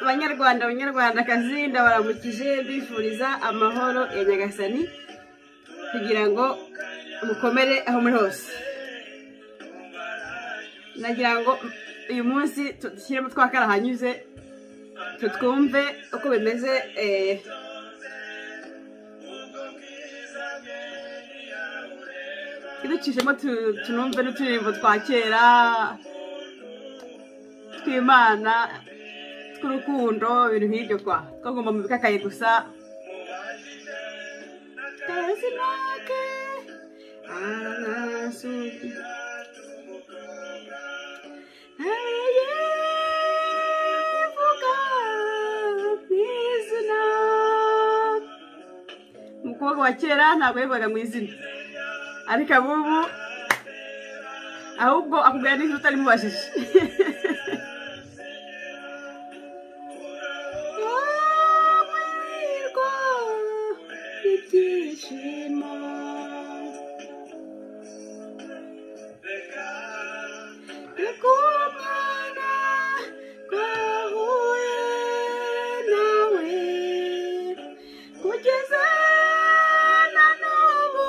banyarwanda abanyarwandakazi ndabaramukije mbifuriza amahoro ya nyagasani kugira ngo mukomere aho muri hose nagira ngo uyu munsi dushyiremo twakara hanyuze tutwumve uko bimeze eh, tuducishemo tu- tunumve n'uturirimbo twa kera tw'imana tw'urukundo ibintu nk'ibyo kwa twagomba mu bikakaye gusa Kazina ke, arasugi. Ayevuga mu izina. umukobwa wa kera ntabwo yavugaga mu izina ariko abubu ahubwo akubwira n'inkuru utarimubajije Womerwa ibyishimo. Reka umwana twahuye nawe kugeza na n'ubu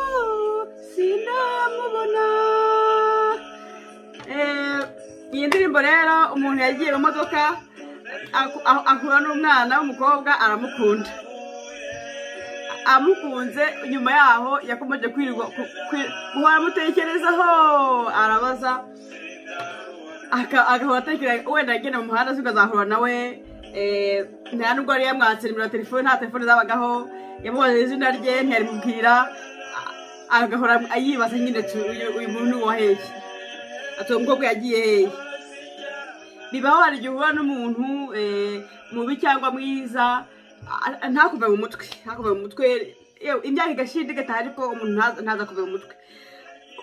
sinamubona Eh, iyi ndirimbo rero umuntu yagiye mu modoka aku- ahu- ahura n'umwana w'umukobwa aramukunda amukunze nyuma yaho yakomeje kwirirwa ku- kwi- guhora amutekerezaho arabaza aka- agahora atekereza wenda agenda mu muhanda se ukazahura nawe eh, nta nubwo yari yamwatse nimero ya telefone nta telefone zabagaho yamubaza izina rye ntiyarimubwira a- agahora yibaza nyine ati, uyu uyu muntu ni uwaheye ati umukobwa yagiye hehe bibaho hari igihe uhura n'umuntu eh, mubi cyangwa mwiza a- a- ntakuve mu mutwe ntakuve mu mutwe yewe, imyaka igashinda igataha ariko umuntu ntaza- ntaza kuve mu mutwe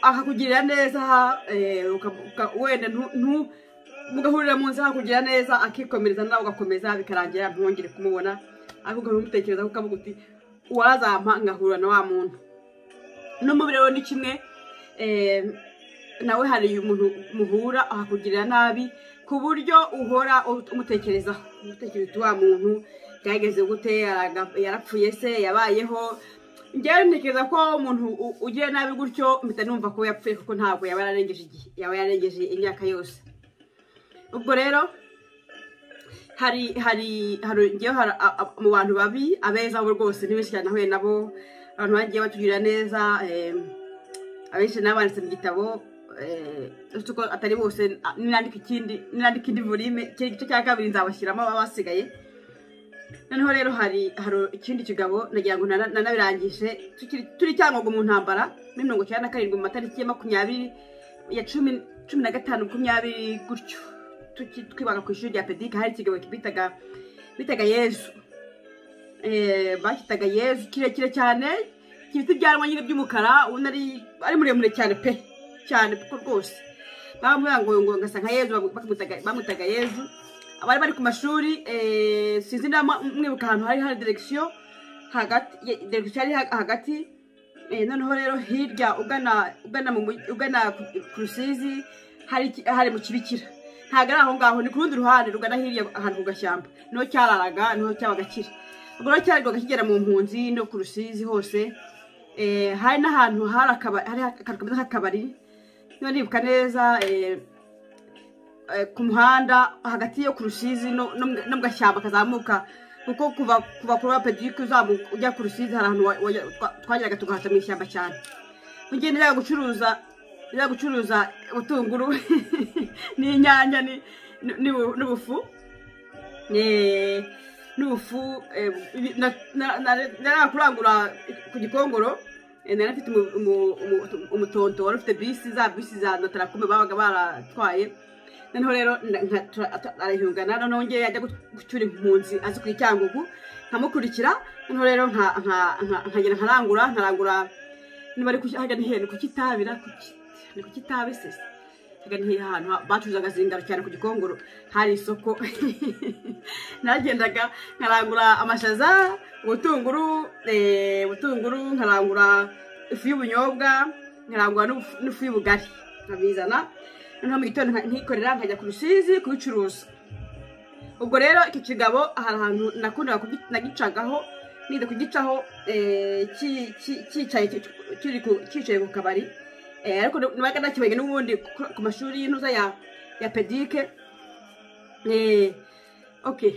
akakugirira neza eh, uka- uka- wenda ntu- ntu- mugahurira mu nzira akakugirira neza akikomereza nawe ugakomeza bikarangira ntwongere kumubona ariko ugahora umutekereza kuko avuga uti uwarazampa ngahura na wa muntu n'umubiri we ni kimwe eh, nawe hari umuntu muhura akakugirira nabi ku buryo uhora umutekerezaho umutekereza uti wa muntu byageze gute Yaraga- yarapfuye se yabayeho njyewe ntekereza ko umuntu u- ugiye nabi gutyo mpita numva ko yapfuye kuko ntabwo yaba yararengeje igihe yaba yararengeje imyaka yose ubwo rero hari hari hari njyewe hari a- a- mu bantu babi abeza bo rwose ni benshi cyane nahuye nabo abantu bagiye batugirira neza em, abenshi nabanditse mu gitabo eh, uretse ko atari bose a- ninandika ikindi ninandika indi volume ikindi gice cya kabiri nzabashyiramo ababa basigaye noneho rero hari hari ikindi kigabo nagira ngo nana- nanabirangije tukiri- turi cyangombwa mu ntambara muri mirongo icyenda na karindwi mu matariki ya makumyabiri ya cumi cumi na gatanu makumyabiri gutyo tuki- twibaga ku ishuri rya pedika hari ikigabo bitaga bitaga yezu Eh, bakitaga yezu kirekire cyane gifite ibyanwa nyine by'umukara ubona ari ari muremure cyane pe cyane kuko rwose bamuvuga ngo ngo ngasa nka yezu bakamutaga- bamutaga yezu abari bari ku mashuri eh, sinzi niba mu- mwibuka ahantu hari hari direkisiyo hagati ye- direkisiyo yari ha- hagati Eh, noneho rero hirya ugana ugana mu mugi- ugana ku- ku rusizi hari iki- hari mu kibikira ntabwo ari aho ngaho ni ku rundi ruhande rugana hirya ahantu ku gashyamba niho cyararaga niho cyabaga kiri ubwo rero cyarirwaga kigera mu mpunzi no ku rusizi hose Eh, hari n'ahantu hari akaba- hari akantu kameze nk'akabari niba nibuka neza eh, eh, ku muhanda hagati yo ku rusizi no no mu- no mu gashyamba kazamuka kuko kuva kuva kuri wapedike uzamuka ujya ku rusizi hari ahantu wa- wajya- twa- twageraga tugahaca mu ishyamba cyane ugenda ujya gucuruza ujya gucuruza ubutunguru n'inyanya ni- ni- ni- n'ubufu Eh, n'ubufu eh, ibi- na- na- na- narakurangura ku gikongoro eh, nari mfite umu- umu- umu- umutonto wari ufite bisi za bisi za notarakume babaga baratwaye noneho rero nda- nka- tura- ata- arahiyungana noneho ngewe yajya gu- gucyura impunzi azi ku icyangugu nkamukurikira noneho rero nka- nka- nka- nkagenda nkarangura nkarangura niba ari kuki- hajya ni hehe ni ku kitabira ku ki- ni ku kitabi se se hagana hirya ahantu ha- bacuruzaga zingaro cyane ku gikongoro hari isoko nagendaga nkarangura amashaza ubutunguru eh, ubutunguru nkarangura ifu y'ubunyobwa nkarangura n'ufu- n'ifu y'ubugari nkabizana noneho mu gitondo nka- nkikorera nkajya ku rusizi kubicuruza ubwo rero icyo kigabo hari ahantu nakundaga kugi- nagicagaho nize kugicaho eh, ki- ki- cyicaye ki- kiri ku- cyicaye ku kabari Eh, ariko nabaga nakibonye n'ubundi ku- ku mashuri y'intuza ya ya pedike Eh, okay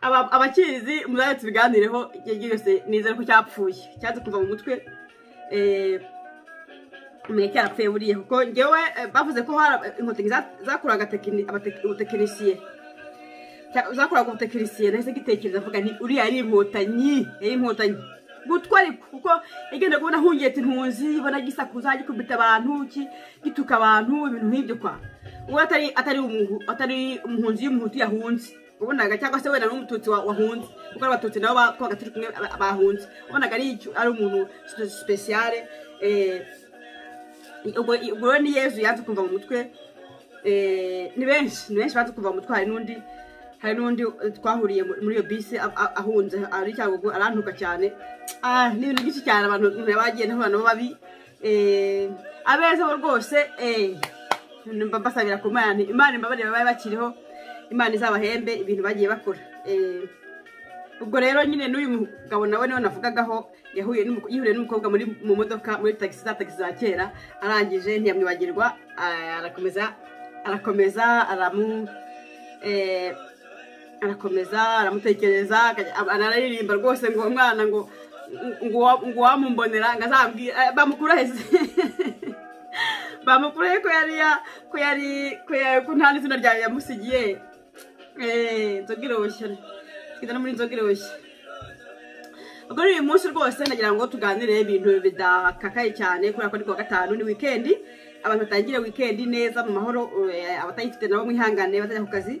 Aba- abakizi muzabe tubiganireho igihe cyose nizere ko cyapfuye cyaze kuva mu mutwe Eh, menya cyarapfuye buriya kuko ngewe eh, bavuze ko hari aba- inkotanyi za- zakuraga tekini- abate- ubutekinisiye Cya- zakuraga ubutekinisiye nahise gitekereza mvuga nti uriya yari inkotanyi yari inkotanyi gutwa ariko kuko yagenda kubona ahungiye ati ntunzi ibona gisakuza gikubita abantu ki- gituka abantu ibintu nk'ibyo kwa uwo atari atari umuhu- atari umuhunzi y'umuhutu yahunze wabonaga cyangwa se wenda n'umututsi wa- wahunze kuko abatutsi nabo twabaga turi kumwe aba- bahunze wabonaga ari icyo- ari umuntu sipesiyare ubwo ubwo rero ni yezu yaje kumva mu mutwe eh, ni benshi ni benshi baje kumva mu mutwe hari n'undi hari n'undi eh, twahuriye mu- muri iyo bisi a- a- ahunze ari cyagugu arantuka cyane Ah, ni ibintu byinshi cyane abantu umuntu bagiye ntabona nabo babi Eh, abeza bo rwose eh, mba- mbasabira ku mana imana imbabarire babaye bakiriho imana izabahembe ibintu bagiye bakora Eh, ubwo rero nyine n'uyu mugabo nawe niwe navugagaho yahuye n'umu- yihuriye n'umukobwa muri mu modoka muri tagisi za tagisi za kera arangije ntiyamwibagirwa a- arakomeza arakomeza aramu eh, arakomeza aramutekereza akajya- ab- araririmba rwose ngo umwana ngo ngo uwa- ngo uwamumbonera ngo azambwire eh, bamukurahize bamukurahe ko yari ya- ko yari ko yari ko nta n'izina ryawe yamusigiye Eh, inzoga iroshya twiga no muri inzoga iroshya ubwo rero uyu munsi rwose nagira ngo tuganire ibintu bidakakaye cyane kubera ko ari kuwa gatanu ni wikendi abantu batangire wikendi neza mu mahoro eh, abatayifite nabo mwihangane batajya ku kazi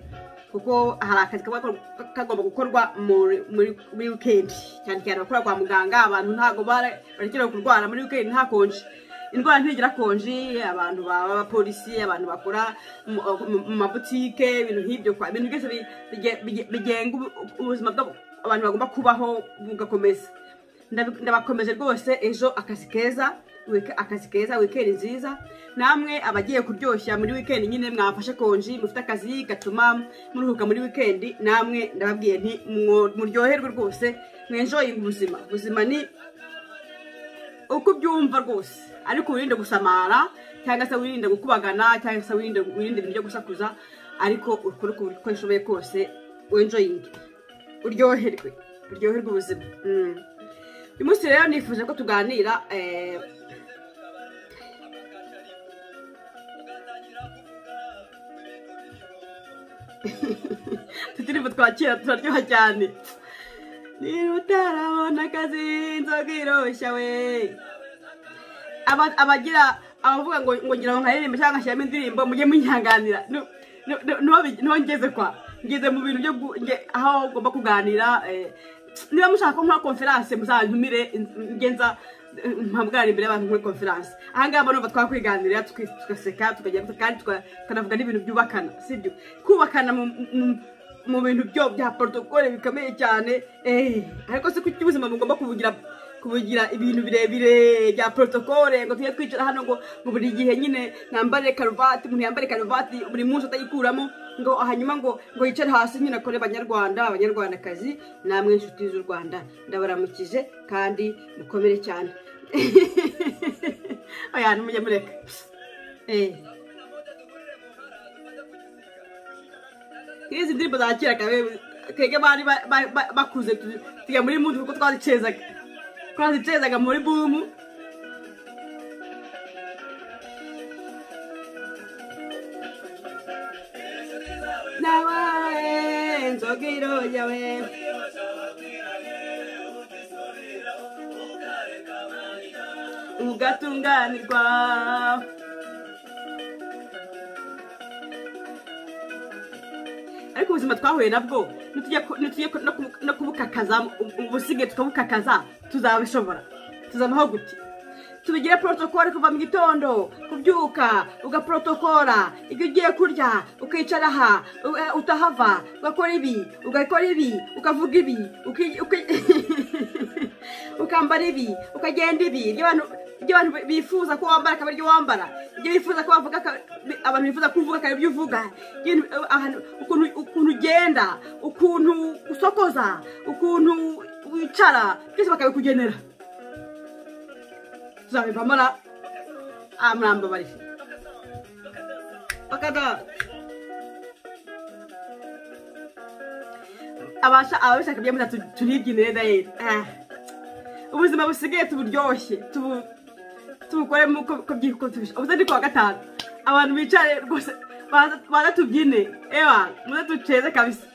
kuko hari akazi kaba kagomba gukorwa muri muri- muri wikendi cyane cyane abakora kwa muganga abantu ntabwo bara- barekera kurwara muri wikendi ntakonje indwara ntigira konji abantu baba abapolisi abantu bakora mu mu- mu mabutike ibintu nk'ibyo kwa ibintu byose bi- bige- bige- bigenga ubu- ubuzima bw'abo- abantu bagomba kubaho bugakomeza Ndabi- ndabakomeje rwose ejo akazi keza wike- akazi keza wikendi nziza namwe abagiye kuryoshya muri wikendi nyine mwafashe konji mufite akazi gatuma muruhuka muri wikendi namwe ndababwiye nti mwo- muryoherwe rwose mwenjoyinga ubuzima ubuzima ni uko ubyumva rwose ariko wirinde gusamara cyangwa se wirinde gukubagana cyangwa se wirinde wirinde ibintu byo gusakuza ariko ukore uko ushoboye kose wenjoyinge uryoherwe uryoherwe ubuzima Mm. uyu munsi rero nifuje ko tuganira eh, tutiriwe twakira turaryoha cyane niba utarabona akazi inzoga iroshya we Aba- abagira abavuga ngo ngo ngira ngo nkaririmbe cyangwa ngashyiramo indirimbo mujye munyihanganira Nu- nu- nu- nuho bi- nuho ngeze kwa ngeze mu bintu byo gu- nge- aho ugomba kuganira eh, niba mushaka ko nkora konferanse muzantumire in- nge nza eh, mpamwara imbere y'abantu muri konferanse ahangaha mba numva twakwiganirira tuki- tugaseka tukajya kandi tuka- tukanavuga n'ibintu byubakana sibyo kubakana mu- mu- mu bintu byo bya porotokole bikomeye cyane eh, ariko se kuki ubuzima mugomba kubugira kubugira ibintu birebire bya protokole ngo tujye twicara hano ngo ngo buri gihe nyine mwambare karuvati umuntu yambare karuvati buri munsi atayikuramo ngo hanyuma ngo ngo yicare hasi nyine akore abanyarwanda abanyarwandakazi namwe inshuti z'u rwanda ndabaramukije kandi mukomere cyane oya ntimujye mureka Eh. nk'izi ndirimbo za kera kabe twebwe bari ba- ba- ba- bakuze tu- tujya muri mudu kuko twazicezaga twazicezaga muri bumu nabaye inzoga iroya we ugatunganirwa ariko ubuzima twahuye nabwo nitujya ku- nitujya ku- no kubu- no kubukakaza ubu- ubusigaye tukabukakaza tuzabishobora tuzabaho gute tubigire porotokole kuva mu gitondo kubyuka ugaporotokora ibyo ugiye kurya ukicara aha u- eh, utahava ugakora ibi ugakora ibi ukavuga ibi uki- uki- ukambara ibi ukagenda ibi ibyo abantu ibyo abantu bifuza ko wambara akaba aribyo wambara ibyo bifuza ko wavuga akaba- bi- abantu bifuza ko uvuga akaba aribyo uvuga ibintu- ahantu- ukuntu ukuntu ugenda ukuntu usokoza ukuntu wicara byose bakabikugenera tuzabivamo ra ah murambabariye bakada abasha ababishaka ibyo muza turibyinire dayeri Ah. ubuzima busigaye tuburyoshye tubu tubukoremo uko uko byikotuje ubuze ni kuwa gatanu abantu bicare rwose baza baza tubyine ewa muze duceze kabisa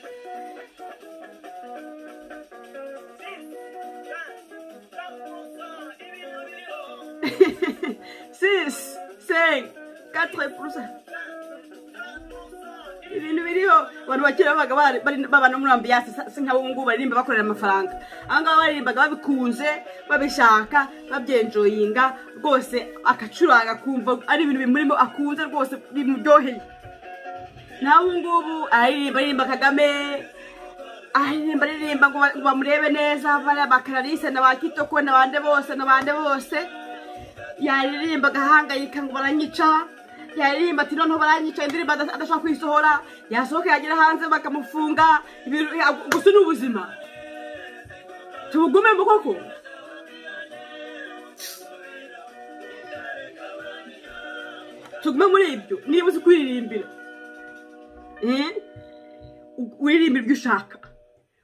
six cinq quatre pour ibintu biriho abantu bakera babaga bari- bari- babana muri ambiyasi si nk'abo ngubu baririmba bakorera amafaranga aha ngaha baririmbaga babikunze babishaka babyenjoyinga rwose akacuranga akumva ari ibintu bimurimo akunze rwose bimuryoheye nawe ubu ngubu aririmba aririmba kagame aririmba aririmba ngo ba- ngo bamurebe neza bariya ba karalise na ba kitoko na bande bose na bande bose yaririmba agahangayika ngo baranyica yaririmba ati noneho baranyica indirimbo adas- adashobora kwisohora yasohoka yagera hanze bakamufunga ibintu- ya- gusa ni ubuzima tubugume mu koko tugume muri ibyo niba uzi kuririmbira Eh? U- wiririmbira ibyo ushaka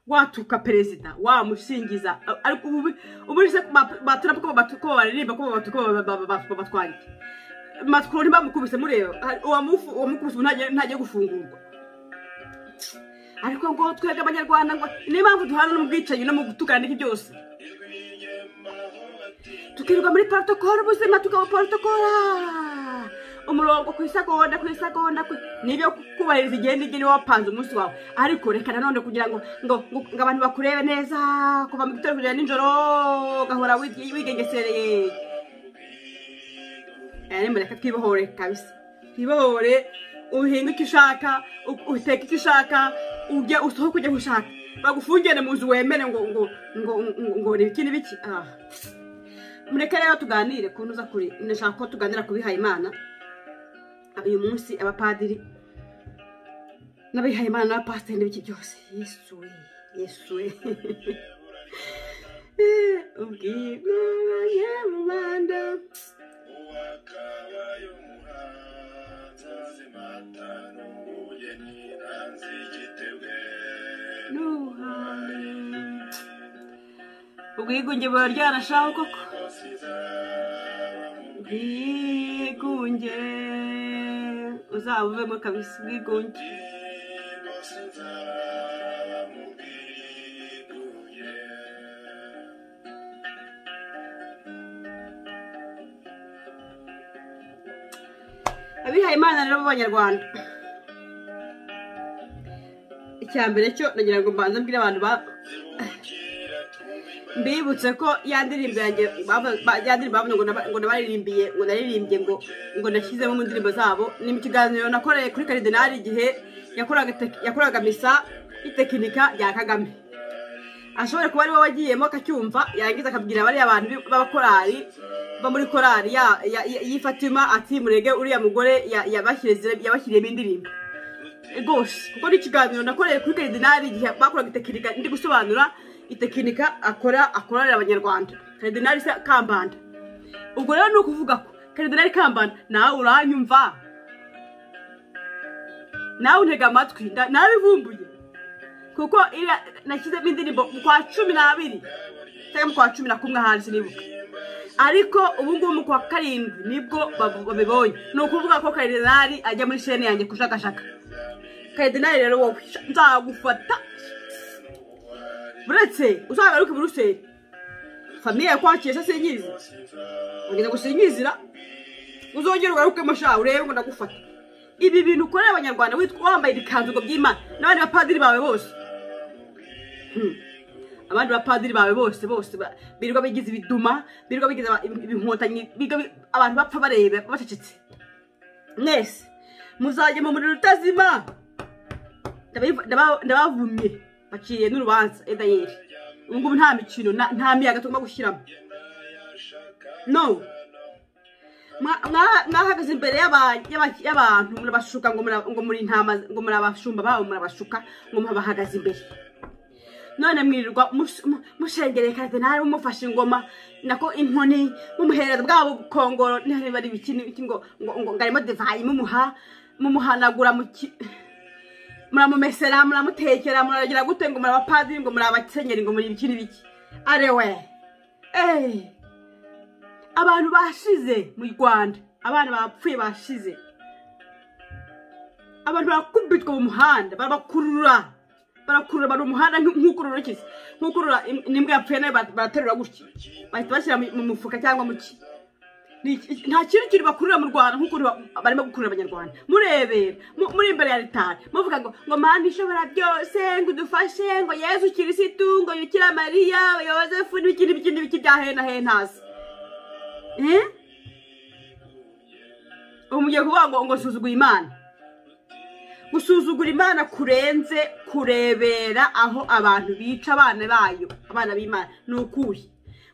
watuka perezida wamusingiza ariko ubu ubu se batura ko batu- ko baririmba ko batu- ko ba- ba- ba- ba- batwangiye matwaro ntibamukubise mureba hari- uwamufu- uwamukubise ubu ntagiye ntagiye gufungurwa ariko ngo twebwe abanyarwanda ngo niyo mpamvu duhana no mu bwicanyi no mu gutukana n'iki byose tukirirwa muri porotokoro ubuzima tukabuporotokora umurongo ku isagonda ku isagonda ku- nibyo kubahiriza igihe n'igihe niba wapanze umunsi wawe ariko reka nanone kugira ngo ngo ngo- ngo abantu bakurebe neza kuva mu gitondo kugera nijoro ugahora wige- wigengesereye aya mureka twibohore kabisa twibohore uhinga icyo ushaka u- uteka icyo ushaka ujya usohoke ujya aho ushaka bagufungire mu nzu wemere ngo ngo ngo ngo- ngo ni ibiki n'ibiki ah mureke rero tuganire ku ntuza kuri ndashaka ko tuganira ku bihayimana uyu munsi abapadiri n'abihayimana n'abapasiteri n'ibiki byose yesu we yesu we ubwiza abanyarwanda n'ubuhanga ubwigunge buba ryanashaho koko ubwigunge uzaba uvemo kabisa ubwigunge abihaye imana rero b'abanyarwanda icya mbere cyo nagira ngo mbanze mbwire abantu ba mbibutse ko ya ndirimbo yanjye bavu- ba- ya ndirimbo bavuze ngo naba- ngo nabaririmbiye ngo naririmbye ngo ngo nashyizemo mu ndirimbo zabo ni mu kiganiro nakoreye kuri karidinari igihe yakoraga tek- yakoraga misa y'itekinika rya kagame ashobora kuba ariwe wagiyemo akacyumva yarangiza akabwira bariya bantu bi- b'abakorari bo muri korari ya- ya- ya- y'i fatima ati murege uriya mugore ya- yabashyiriye- yabashyiriyemo indirimbo rwose kuko ni ikiganiro nakoreye kuri karidinari igihe bakoraga itekinika ndi gusobanura itekinika akora akorera abanyarwanda karidinari se kambanda ubwo rero ni ukuvuga ko karidinari kambanda nawe uranyumva nawe untega amatwi nda- narabivumbuye kuko iriya nashyizemo indirimbo mu kwa cumi n'abiri cyangwa mu kwa cumi na kumwe ahandi sinibuka ariko ubu ngubu mu kwa karindwi nibwo babu- babibonye ni ukuvuga ko karidinari ajya muri shene yanjye kushakashaka karidinari rero wowe nzagufata buretse uzagaruke buruseli famiye yakwakiye se sinyizi ugenda gusinyizira uzongera ugarukemo sha urebe ngo ndagufata ibi bintu ukorera abanyarwanda witwa wambaye ibikanzu ngo by'imana n'abandi bapadiri bawe bose abandi bapadiri bawe bose bose ba- birirwa bigize ibiduma birirwa bigize aba- ibi- ibinkotanyi biga bi- abantu bapfa bareba bacecetse mwese muzajya mu muriro utazima Ndabiv- ndaba- ndabavumye baciye n'urubanza edayeri ubu ngubu nta mikino na- nta miyaga tugomba gushyiramo no mwahagaze imbere y'abantu murabashuka ngo mura- ngo muri intama ngo murabashumba babo murabashuka ngo murabahagaze imbere none mwirirwa mus- mu- mushengerekana nawe mumufashe ingoma nako inkoni mumuhereza bwabo bukongoro ntihareba ari ibiki n'ibiki ngo ngo ngo ngo arimo divayi mumuha mumuhanagura mu ki muramumesera muramutekera muragira gute ngo muri abapadiri ngo muri abasenyeri ngo muri ibiki n'ibiki arewe eee abantu bashize mu rwanda abana bapfuye bashize abantu barakubitwa mu muhanda barabakurura barakurura bari umuhanda nk'u- nk'ukurura iki se? nk'ukurura im- n'imbwa yapfuye nayo bara- baraterura gutya bahita bashyira mu mu mufuka cyangwa mu ki Ni iki- nta kintu kintu bakurura mu rwanda nk'ukuntu ba- barimo gukurura abanyarwanda murebera mu- muri imbere ya ritari muvuga ngo ngo mana ishobora byose ngo udufashe ngo yezu kirisitu ngo yukira mariya yozefu n'ibiki n'ibiki n'ibiki bya hena henasi Eh? ubu mugiye kuvuga ngo ngo suzugura imana gusuzugura imana kurenze kurebera aho abantu bica abana bayo abana b'imana ni ukuhe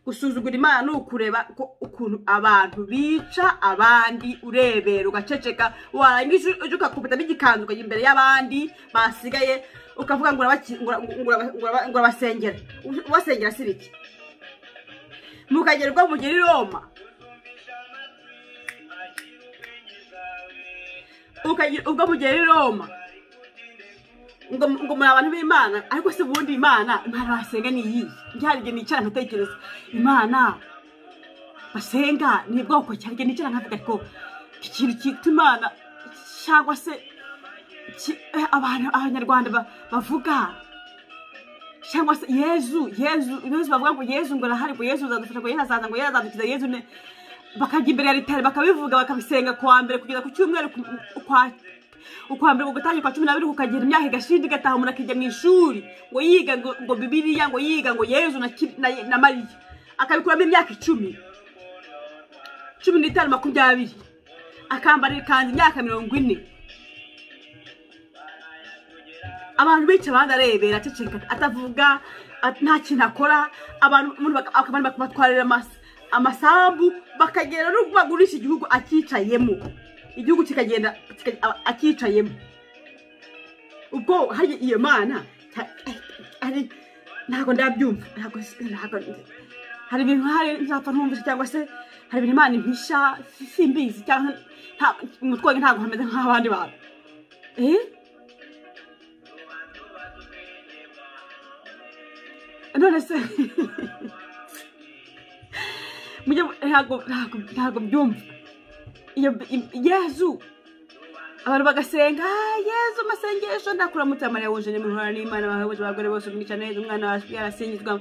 gusuzugura imana ni ukureba ko- ukuntu abantu bica abandi urebera ugaceceka warangiza ujya ukakubitamo igikanzu ukajya imbere y'abandi basigaye ukavuga ngo urabaki- ngo- ngo- ngo- ngo- ngo urabasengera ubasengera si biki mukagerwa mugera i roma ukagira ubwo mugera i roma ngo ngo muri abantu b'imana ariko se ubundi imana imana basenga ni iyihe byari igihe nicara nkatekereza imana basenga ni bwoko cyari igihe nicara nkavuga ariko ikintu cyitwa imana cyangwa se ki- eh, abantu abanyarwanda ba- bavuga cyangwa se yezu yezu yezu bavuga ngo yezu ngo arahari ngo yezu azadufasha ngo yezu azaza ngo yezu azadukiza yezu ne bakajya imbere ya ritari bakabivuga bakabisenga kuwa mbere kugeza ku cyumweru ku- ukwa ukwa mbere ku gutangira kwa cumi n'abiri kukagera imyaka igashinda igataha umuntu akijya mu ishuri ngo yiga ngo ngo bibiliya ngo yiga ngo yezu na, Ki- na, na mariya akabikuramo imyaka icumi cumi n'itanu makumyabiri akambara ikanzu imyaka mirongo ine abantu benshi abandi arebera aceceka atavuga at- nta kintu akora abantu umuntu baka- abantu bakabatwarira amas- amasambu bakagera no bagurisha igihugu akicayemo igihugu kikagenda kika- a- akicayemo ubwo hari iyo mana ta- ari ntabwo ndabyumva ntabwo ntabwo hari ibintu hari nzapfa ntumvise cyangwa se hari ibintu imana impisha si- simbizi cyangwa nta- umutwe wanjye ntabwo hameze nk'abandi bantu eh none se mujye mu- ntabwo ntabwo- ntabwo byumva iyo i- yezu abantu bagasenga "Ah, yezu amasengesho ndakuramutse mariya wuje nimuhora n'imana bawe bose abagore bose mwica neza umwana wawe yarasingizwa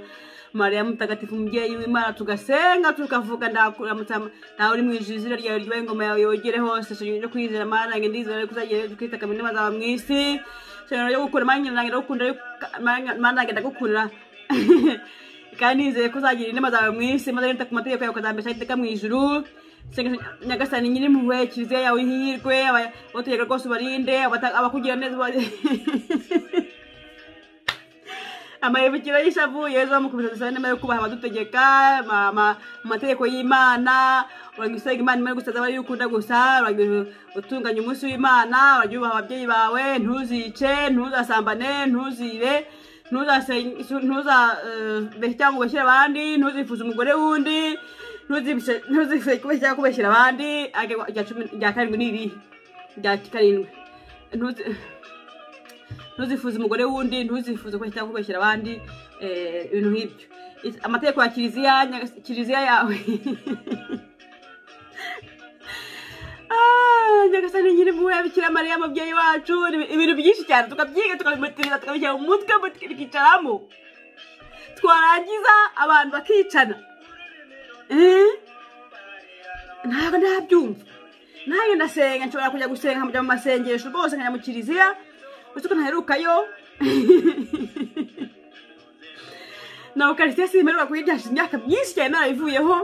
mariya mutagatifu umubyeyi w'imana tugasenga tukavuga ndakuramutse ntawe uri mu ijuru izina ryawe ryubahe ingoma yawe yogere hose shingiro ryo kwizera marange ndizera ariko uzagira kwita kamene mazaba mu isi shingiro ryo gukunda marange nange ndagukunda ariko- marange ndagukunda kandi nizeye ko uzagira inama zawe mu isi maze wita ku mategeko yawe ukazambesha iteka mu ijuru Senga nyagasani nyir'impuhwe kiliziya yawe ihirwe aba- abategeka rwose ubarinde abata- abakugira neza uba- amayibukiro y'ishavu yezu bamukubita dusabe nyuma yo kubaha abadutegeka ma- ma- mu mategeko y'imana uragira usenga imana imara gusaza abari ukunda gusa uragira utunganya umunsi w'imana uragira ubaha ababyeyi bawe ntuzice ntuzasambane ntuzibe ntuzabeshya cyangwa ubeshyire abandi ntuzifuze umugore w'undi ntuzifuse kubeshya cyangwa kubeshyira abandi Ariko irya cumi- irya karindwi ni irihe rya karindwi Ntuzi- ntuzifuze umugore wundi ntuzifuze kubeshya cyangwa kubeshyira abandi eh, ibintu nk'ibyo Is- amategeko ya kiliziya nyagas- kiliziya yawe Ah, nyagasani nyir'impuhwe bikira mariya mubyeyi wacu ni ibintu byinshi cyane tukabyiga tukabimutiriza tukabishyira mu mutwe mut- bikicaramo twarangiza abantu bakicana Eh? ntabwo ndabyumva nanjye ndasenga nshobora kujya gusenga nkajya mu masengesho rwose nkajya mu kiliziya uretse ko ntaherukayo na ukarisitiya simererwa kuyiryasha imyaka myinshi cyane narayivuyeho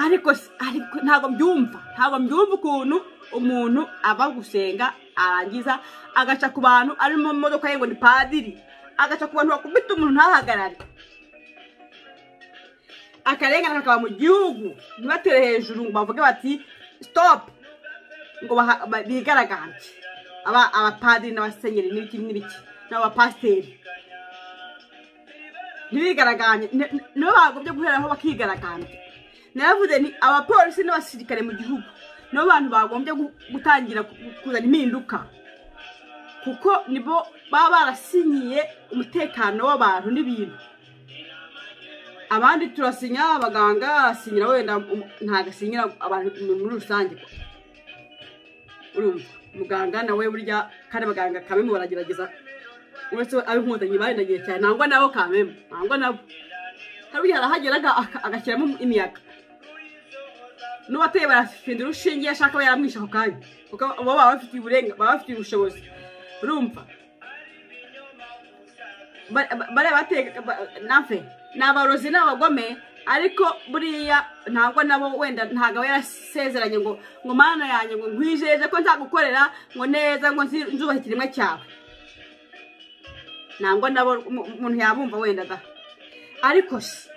ariko s- ariko ntabwo mbyumva ntabwo mbyumva ukuntu umuntu ava gusenga arangiza agaca ku bantu ari mu modoka ye ngo ni padiri agaca ku bantu bakubita umuntu ntahagarare akarengane kakaba mu gihugu ntibatere hejuru ngo bavuge bati sitopu ngo baha- ba- bigaragambye aba abapadiri n'abasenyeri n'ibiki n'ibiki n'abapasiteri ntibigaragambye ni- ni- nibo bagobye guheraho bakigaragambya naravuze ni abapolisi n'abasirikare mu gihugu nibo bantu bagombye gu- gutangira ku- kuzana impinduka kuko nibo baba barasinyiye umutekano w'abantu n'ibintu abandi turasinya abaganga asinyira wenda um- ntabwo asinyira abantu muri rusange urumva muganga nawe burya kandi abaganga kamemu baragerageza uretse ab'inkotanyi barindagiye cyane nangwa nabo kamemu nangwa nabo hari burya arahagera aga- aka- agashyiramo imiyaga n'uwateye barafinda urushinge iyo ashaka aba yaramwishe ako kanya kuko bo baba bafitiye uburenga baba bafitiye ubushobozi urumva Ba- ba- bariya bateka ba- nafe ni abarozi n'abagome ariko buriya ntabwo nabo wenda ntabwo aba yarasezeranye ngo ngo mana yanjye ngo nkwijeje ko nzagukorera ngo neza ngo nzi- nzubahe ikiremwa cyawe ntabwo nabo umu- umuntu yabumva wenda da ariko se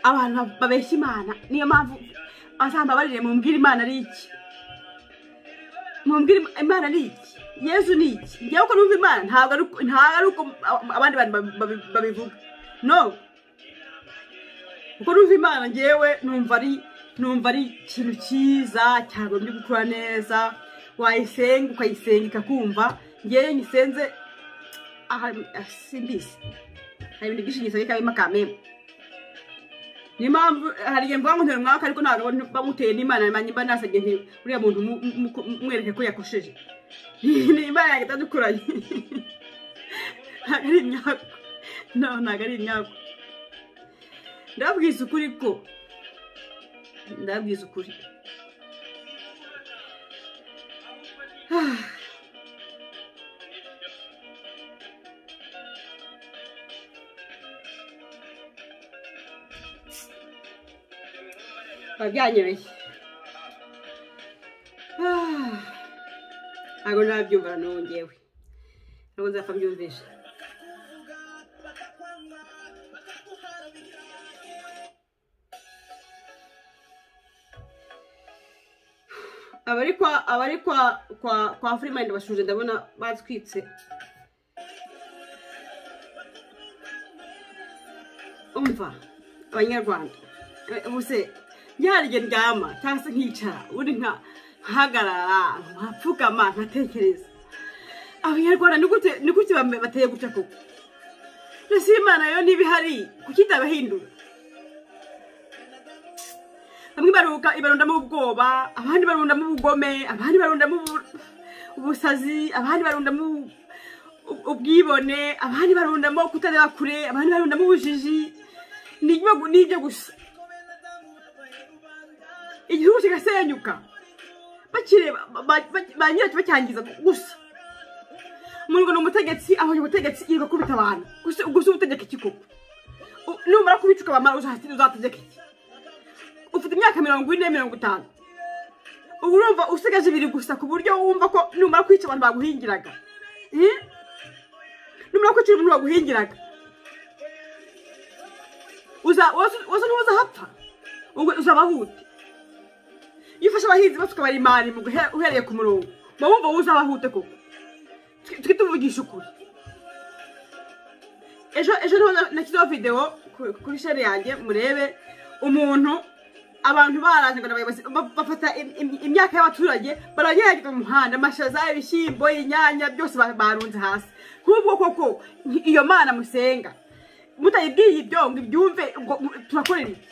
abantu babeshya imana niyo mpamvu bazamba barire mumbwira imana ari iki mumbwira Im- imana ari iki yezu ni iki njyewe ko numva imana ntabwo ari uko- ntabwo ari uko ab- abandi bantu babi- babi- babivuga no kuko numva imana njyewe numva ari numva ari ikintu cyiza cyagombye gukora neza wayisenga ukayisenga ikakumva njyewe nyisenze aha simbizi hari ibintu byinshi nyisenga ikabimo akamembe niyo mpamvu hari igihe mvuga ngo ntere umwaka ariko ntabwo bamuteye n'imana nanjye mba nasabye nti uriya muntu mu- mu- mu- mwereke ko yakosheje ni imana yanjye itadukuranye ntabwo ari imyaku no ntabwo ari imyaku ndababwiza ukuri ko ndababwiza ukuri biba byanyereye Ah, ntabwo narabyumva na n'ubu ngewe ntabwo nzapfa mbyumvisha abari kwa abari kwa kwa kwa freemind bashuje ndabona batwitse umva abanyarwanda eh, ubuse ryari igihe ndyama cyangwa se nkicara ubundi nka nkahagarara nkapfukama nkatekereza abanyarwanda ni gute ni gute bame- bateye gutya koko mbese imana yo niba ihari kuki itabahindura bamwe baruka ibarundamo ubwoba abandi barundamo ubugome abandi barundamo ubu- ubusazi abandi barundamo ubu- ub- ubwibone abandi barundamo kutareba kure abandi barundamo ubujiji ni ibyo gu- ni ibyo gusa igihugu kigasenyuka bakireba ba- ba- ba nyiracyo bacyangiza gusa umuntu ngo ni umutegetsi abonye ubutegetsi yirirwa kubita abantu gusa gusa ubutegeka iki koko U- numara kubica ukabamara uzahati- uzategeka iki ufite imyaka mirongo ine mirongo itanu ubu urumva usigaje ibiri gusa ku buryo wumva ko numara kwica abantu baguhingiraga Eh? numara kwica umuntu baguhingiraga uza wazo- wazo ntuzahapfa ubwo uzaba hute iyo ufashe abahinzi bose ukabara imari mu guhe- uhereye ku murongo uba wumva wowe uzaba hute koko Twe- twe tuvugisha ukuri ejo ejo niho na- nashyizeho videwo ku- kuri sheri yanjye murebe umuntu abantu baraje ngo ni abayobozi ba- bafata im- im- imyaka y'abaturage baranyanyagiza mu muhanda amashaza ibishyimbo inyanya byose ba- barunze hasi nk'ubwo koko iyo mana musenga mutayibwiye ibyo ngo ibyumve ubwo turakorera iki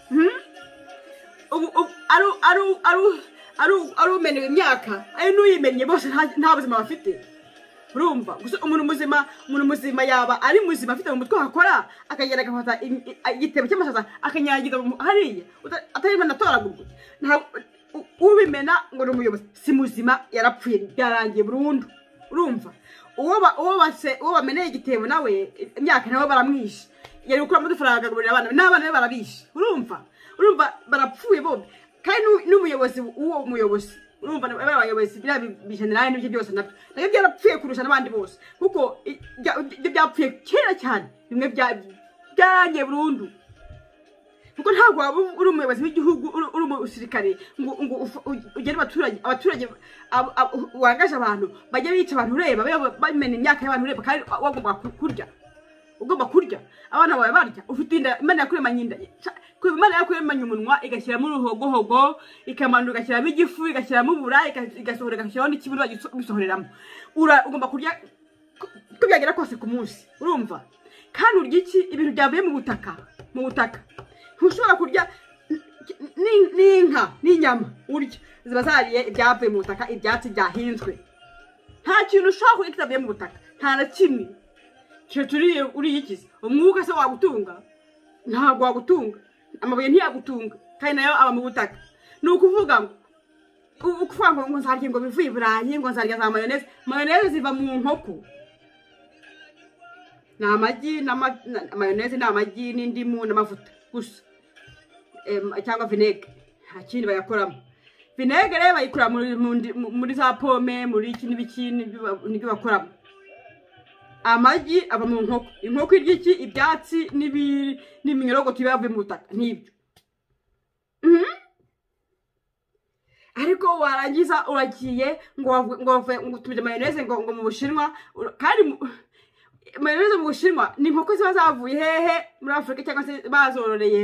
Hmm? ubu ubu ari ari ari ari ari umenewe imyaka ari n'uyimenye bose nta nta buzima bafite urumva gusa umuntu muzima umuntu muzima yaba ari muzima afite mu mutwe hakora akagenda agafata im- i- igitebo cy'amashaza akanyagiza mu- hariya uta- atarimo anatoragurwa Nta- u- ubimena ngo ni umuyobozi si muzima yarapfuye byarangiye burundu urumva uwo ba- uwo base- uwo bameneye igitebo nawe imyaka nawe baramwishe yari gukuramo udufaranga akagaburira abana be, n'abana be barabishe urumva urumva barapfuye bombi kandi n'u- n'umuyobozi w'uwo muyobozi urumva na- bariya bayobozi biriya bi- bijenerali n'ibyo byose nabyo nabyo byarapfuye kurusha n'abandi bose kuko i- bya- ibyo byapfuye kera cyane bimwe bya- byarangiye burundu kuko ntabwo waba uri umuyobozi w'igihugu uri uri umusirikare ngo ngo ufu- ugere abaturage abaturage abo- abo- wangaje abantu bajya bica abantu ureba bayobo- bamena imyaka y'abantu ureba kandi wagomba kurya ugomba kurya abana bawe barya ufite inda imana yakuremanye inda Ca- ku- imana yakuremanye umunwa igashyiramo uruhogohogo ikamanura igashyiramo igifu igashyiramo ubura iga- igasohora igashyiraho n'ikibuno bagisohoreramo ugomba kurya ko- uko byagera kose ku munsi urumva kandi urya iki ibintu byavuye mu butaka mu butaka ntushobora kurya n- n- n'inka n'inyama urya ziba zariye ibyavuye mu butaka ibyatsi byahinzwe nta kintu ushobora kurya kitavuye mu butaka nta na kimwe cyo turiye uriyikiza umwuka se wagutunga ntabwo wagutunga amabuye ntiyagutunga kandi nayo aba mu butaka ni ukuvuga ngo u- ukuvuga ngo ngo nzarya ngo bivuye iburayi ngo nzarya za mayoneze mayoneze ziva mu nkoko ni amagi n'ama- na- mayoneze ni amagi n'indimu n'amavuta gusa Em, cyangwa vinegere nta kindi bayakoramo vinegere rero bayikura muri- mu ndi- mu- muri za pome muri iki n'ibiki n'ibyo ba- n'ibyo bakoramo amagi aba mu nkoko inkoko irya iki ibyatsi n'ibi- n'iminyorogoto iba yavuye mu butaka n'ibyo Mhm. ariko warangiza uragiye ngo wavu- ngo wavuye- ngo utumije mayoneze ngo ngo mu bushinwa ura- kandi mu- mayoneze mu bushinwa ni inkoko ziba zavuye hehe muri afurika cyangwa se bazororeye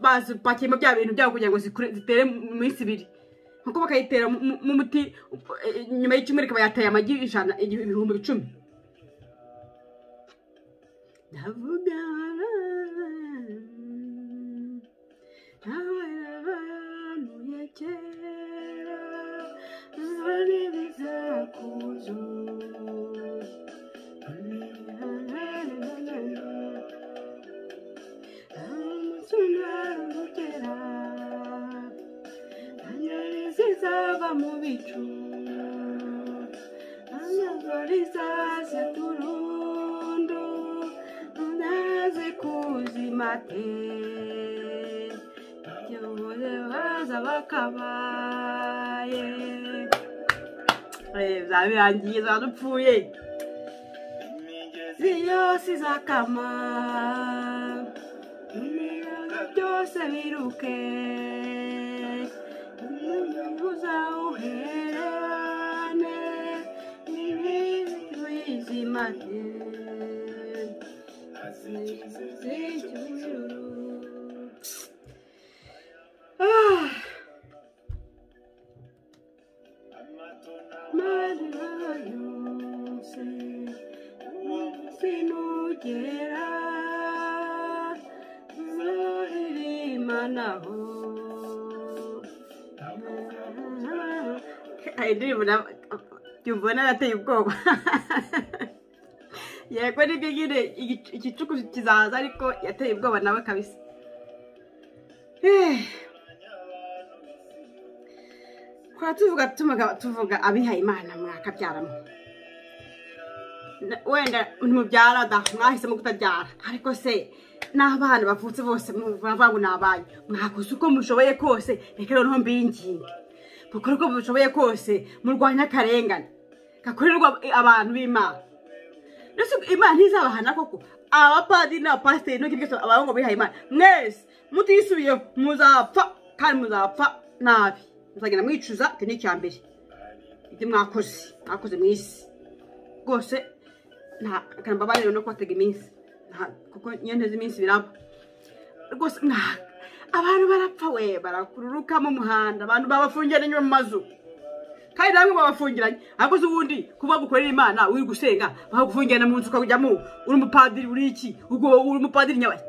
bazipakiyemo bya bintu byabo kugira ngo zikure- zitere mu minsi ibiri nk'uko bakayitera mu- mu- m'umuti eh, nyuma y'icyumweru ikaba yateye amagi ijana igihu- ibihumbi icumi ndavuga abantu ya kera bari bizakuzo amasunarumbukera anyoni zizava mu bicu amagori zaza turundo naze kuzimate igihuze baza bakabaye Eh, zabirangiye zadupfuye ziyose izakama imiyaga byose biruke uzawuherane n'ibizimate Mana yose sinugera zohirimanaho indirimbo yumva narateye ubwoba yego nibyo nyine igicu- igicuku kizaza ariko yateye ubwoba nawe kabisa Eh. twara tuvuga tuvuga- tuvuga abihaye imana mwakabyaramo Na- wenda ntimubyara da mwahisemo kutabyara ariko se n'abana bavutse bose muravuga ngo ni abanyu mwakoze uko mushoboye kose reka noneho mbinginge mukore uko mushoboye kose murwanye akarengane gakorerwa abantu b'imana ndetse imana ntizabahana koko abapadiri n'abapasiteri n'ibyo byose abantu ngo bihaye imana mwese mutisubiyeho muzapfa kandi muzapfa nabi muzagenda mwicuza icyo ni icya mbere ibyo mwakoze mwakoze mu isi rwose nta reka mbabarire no kubatega iminsi Nta- kuko nyine nteze iminsi biraba rwose mwa- abantu barapfa we barakururuka mu muhanda abantu babafungira inyuma mu mazu kandi namwe babafungiranye ariko se ubundi kuba gukorera imana uri gusenga bakagufungirana mu nzu ukajyamo uri umupadiri uri iki ubwo uri umupadiri nyabaki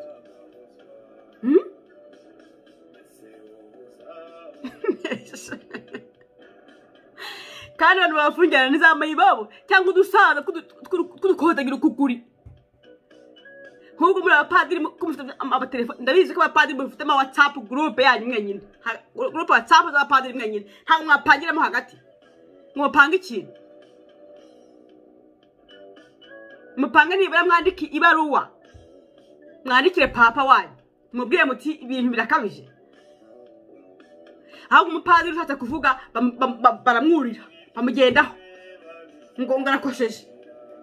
Hmm? kandi abantu babafungirana n'izambaye ibabo cyangwa udusaza tw'udukotagira ukuguri nk'ubwo muri abapadiri mu- ko mufite amatelefoni ndabizi ko abapadiri mufite ama watsapu gurupe yanyu mwenyine Ha- gurupe watsapu z'abapadiri mwenyine ntabwo mwapangiramo hagati mwopanga ikintu mupange nibura mwandike ibaruwa mwandikire papa wanyu mubwire muti ibintu birakabije ahubwo umupadiri ushatse kuvuga bam- bam- bam- baramwurira bamugendaho ngo ngo arakosheje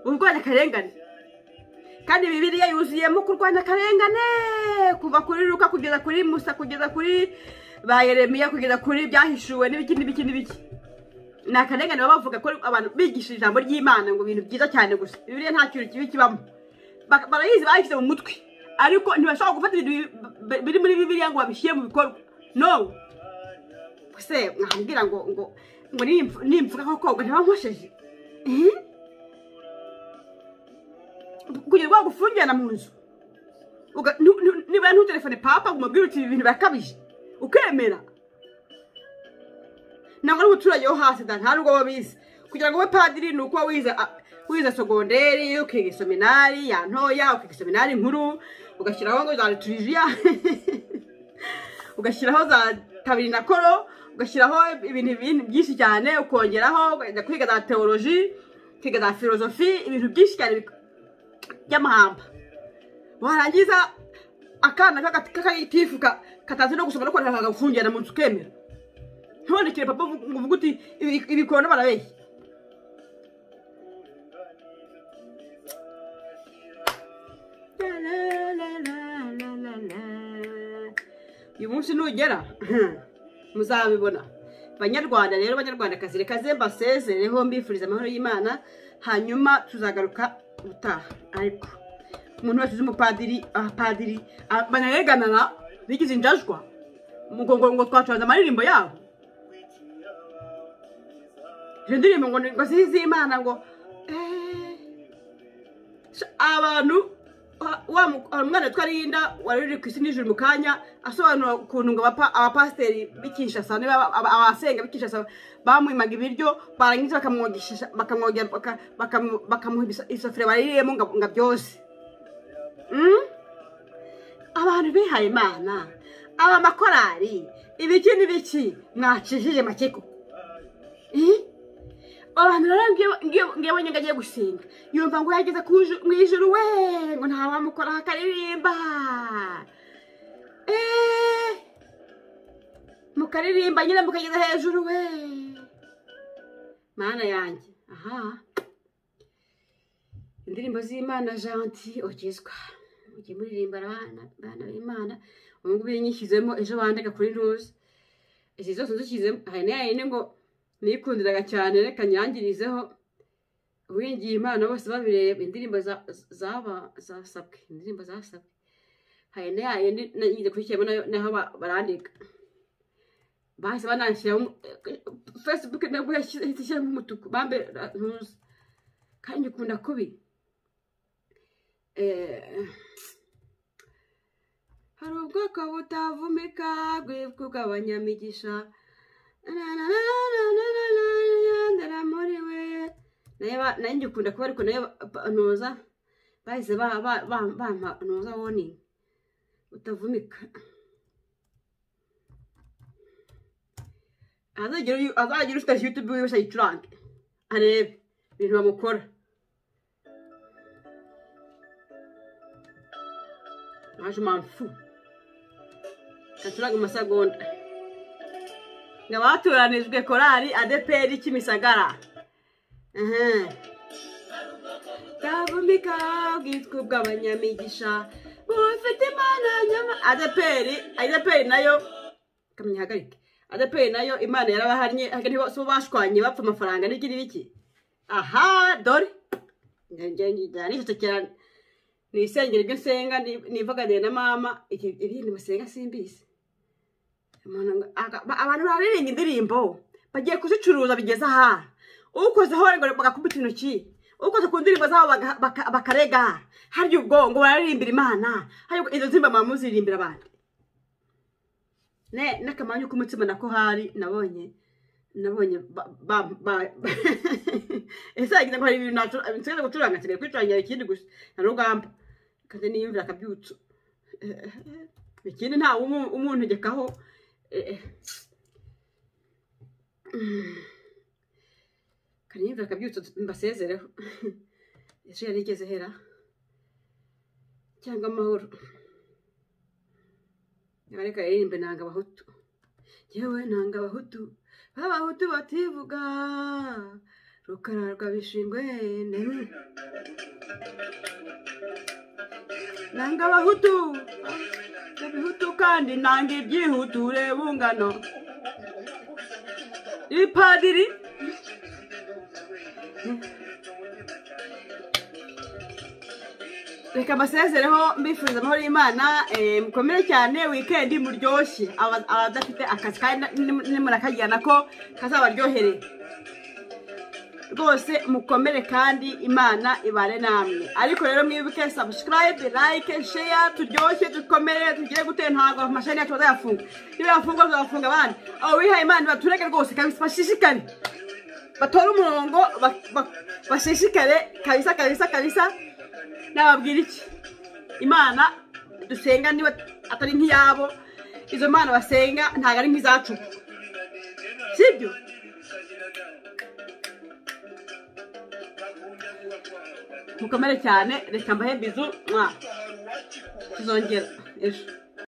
urwanya akarengane kandi bibiriya yuzuyemo kurwanya akarengane kuva kuri ruka kugeza kuri musa kugeza kuri ba yeremiya kugeza kuri byahishuwe n'ibiki n'ibiki n'ibiki ni akarengane baba bavuga ko abantu bigisha ijambo ry'imana ngo ibintu byiza cyane gusa bibiriya nta kintu kibi kibamo Bak- barayizi bayishyize mu mutwe ariko ntibashobora gufata ibintu bi- bi- biri muri bibiriya ngo babishyire mu bikorwa no se mwambwira ngo ngo ngo nimf- nimvuga ko koga ntibankosheje Eh? kugira ngo gufungirana mu nzu Uga- nu- nu- nibura ntutelefone papa ngo umubwire uti ibi bintu birakabije ukemera ntabwo ari umuturage wo hasi da nta n'ubwo wabizi kugira ngo ube padiri ni uko wize a- wize sogonderi ukiga iseminari ya ntoya ukiga iseminari nkuru ugashyiraho ngo za litiriziya ugashyiraho za kabiri na koro ugashyiraho ibintu ibintu byinshi cyane ukongeraho ukajya kwiga za teoloji ukiga za filozofi ibintu byinshi cyane bik- by'amahamba warangiza akana k'aga- k'akagitifu ka- katazi no gusoma no kwandika kagafungira mu nzu ukemera ntubonekere papa uvuga- ngo uvuge uti "Ibi- ibikona barabeshya uyu munsi nugera muzabibona banyarwanda rero banyarwandakazi reka ze mbasezereho mbifuriza amahoro y'imana hanyuma tuzagaruka ubutaha ariko umuntu wese uzi umupadiri abapadiri a- banareganana bigize injajwa ngo ngo ngo twacuranze amaririmbo yabo izo ndirimbo ngo ni- ngo si iz'imana ngo eh, Sha- abantu wa- wa mu- wa mwana witwa linda wari uri ku isi nijoro mu kanya asobanura ukuntu ngo abapa- abapasiteri b'ikishasa niba aba- aba- abasenga b'ikishasa bamwimaga ibiryo barangiza bakamwogesha bakamwogera baka- bakamu- bakamuha ibiso- isafuriya baririyemo ngo ngo byose Mm? abantu bihaye imana aba makorari ibiki n'ibiki mwacishije make koko Eh? abantu rero ngiyo- ngiyo- ngiyo abonye agiye gusenga yumva ngo yageze ku ju- mu ijuru we ngo nta wamukoraho akaririmba Eh, mukaririmba nyine mukageza hejuru we mana yanjye aha indirimbo z'imana janti ukizwa ujye muririmba abana abana b'imana ubu ngubu iyo nyishyizemo ejo bandega kuri ntuzi izi zose nzishyizemo hari n'iyayindi ngo nikundiraga cyane reka nyangirizeho wingiye imana bose babireba indirimbo za- zaba zasabwe indirimbo zasabwe hari na yayindi nagize kuyishyiramo nayo naho ba- barandika bahise bananshyiraho facebook nabwo yahise ishyiramo umutuku bambe ntuzi kandi ukunda kubi Eh, hari ubwoko butavumika bw'ibwa bw'abanyamigisha ndara muri we nayo ba- nayo ngikunda kuba ariko nayo ba- ba- ntuza bahise ba- ba- ba- bampa ntuza warning utavumika azagira uyu- azagira ufite yutube wiwe ayicurange arebe ibintu bamukora naje mpamvu gacuranga amasegonda ngo abaturanijwe korali adeperi kimisagara bwavumika bwitwa ubw'abanyamigisha bufite imana nyama adeperi adeperi nayo kamyihagarike adeperi nayo imana yarabahannye hagati bo bashwanye bapfa amafaranga n'iki n'iki aha dore nijutse cyane ni isengero ibyo nsenga nivuganiye na mama ibindi musenga simbizi umuntu ngo- aga- ba- abantu bararirimba indirimbo bagiye kuzicuruza bigeze aha ukozeho ngo bagakubita intoki ukoze ku ndirimbo zabo baga- baka- bakarega harya ubwo ngo bararirimbira imana harya ubwo izo ndirimbo mama muziririmbira abandi ne n'akamanyu k'umutima nako hari nabonye nabonye ba- ba- ba- ese yagize ngo hari ibintu nacura- nsigaje gucuranga nsigaye kwicurangira ikindi gusa nta rugamba kandi niyumvira akabyutso Eh, eh, ikindi ntawe umu- umuntegekaho Eh, eh. kanimvira akabyutso mbasezereho ejo yari igeze hera cyangwa amahoro reka yaririmbe nanga abahutu yewe nanga abahutu b'abahutu bativuga rukara rwa bishingwe nanga abahutu abahutu kandi nanga ibyihuture bungano ipadiri reka mbasezereho mbifuriza amahoro y'imana eh, mukomere cyane wikendi muryoshye Aba- abadafite akazi kandi nim- nimunakagirana ko kazabaryohere rwose mukomere kandi imana ibane namwe ariko rero mwibuke subscribe like share turyoshye dukomere tugire gute ntabwo amashani yacu bazayafunga niba yafunga tuzafunga abandi abo bihaye imana baturage rwose kabisa bashishikare batore umurongo ba- ba- bashishikare kabisa kabisa kabisa nababwira iki imana dusenga niba atari nk'iyabo izo mana basenga ntabwo ari nk'izacu sibyo mukomere cyane reka mbahe bizu mwa tuzongera ejo